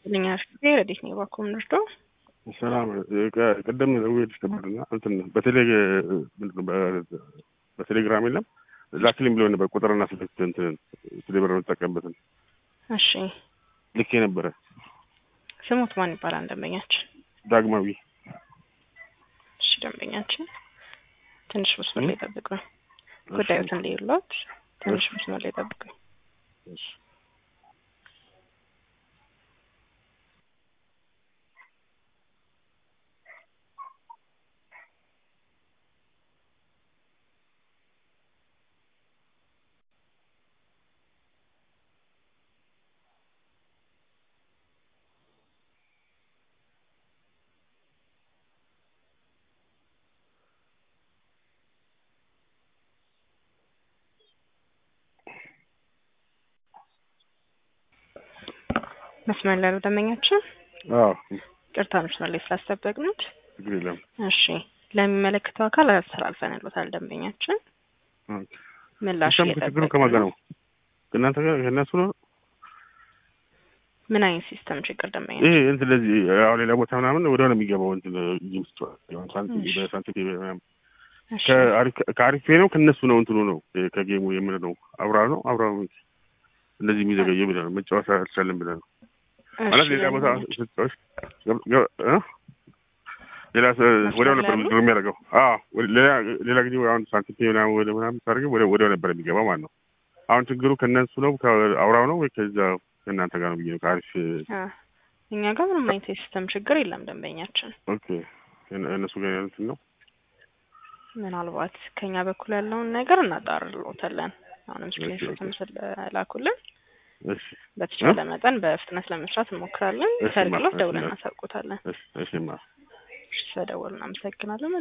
ይስጥልኝ ጊዜ ረዴት ነው ባኮ ምንርዶ ሰላም ቅድም ደውዬልሽ ነበርና እንትን በቴሌ በቴሌግራም የለም ላክልኝ ብሎ ነበር ቁጥርና ስልክ እንትን ቴሌብር የምጠቀምበትን እሺ ልኬ ነበረ። ስሙት ማን ይባላል ደንበኛችን? ዳግማዊ እሺ ደንበኛችን ትንሽ መስመር ላይ ጠብቁ። ጉዳዩትን ሊሉት ትንሽ መስመር ላይ ጠብቁ። መስመር ላይ ነው ደንበኛችን። አዎ ቅርታ መስመር ላይ ስላስጠበቅኑት። ችግር የለም። እሺ ለሚመለከተው አካል አስተላልፈንሎታል። ደንበኛችን ምላሽ እሷም ችግሩ ከማን ጋር ነው? ከእናንተ ጋር ከእነሱ ነው? ምን አይነት ሲስተም ችግር ደንበኛ? ይሄ እንትን እንደዚህ ያው ሌላ ቦታ ምናምን ወደ ሆነ የሚገባው እንትን ጌም ስትጫወት ሳንቲም ምናምን ከአሪፍ ነው ከእነሱ ነው እንትኑ ነው ከጌሙ የምንለው አብራ ነው አብራ እንደዚህ የሚዘገየ ብለህ ነው መጫወት አልቻለም ብለህ ነው ማለት ሌላ ቦታ ስትጫወት ሌላ ወዲያው ነበር ምድር የሚያደርገው ሌላ ጊዜ አሁን ሳንቲም ምናምን ወደ ምናምን ታደርገው ወዲያው ነበር የሚገባ ማለት ነው። አሁን ችግሩ ከእነሱ ነው ከአውራው ነው ወይ ከዛ ከእናንተ ጋር ነው ብዬ ነው ከአሪፍ እኛ ጋር ምንም አይነት የሲስተም ችግር የለም ደንበኛችን። ኦኬ እነሱ ጋር ያሉትን ነው ምናልባት ከኛ በኩል ያለውን ነገር እናጣርልዎታለን። አሁንም ስክሪንሾትም ስለላኩልን በተቻለ መጠን በፍጥነት ለመስራት እንሞክራለን። ሰርግሎት ደውለን እናሳውቆታለን። እሺ ማ ስለደወሉ እናመሰግናለን።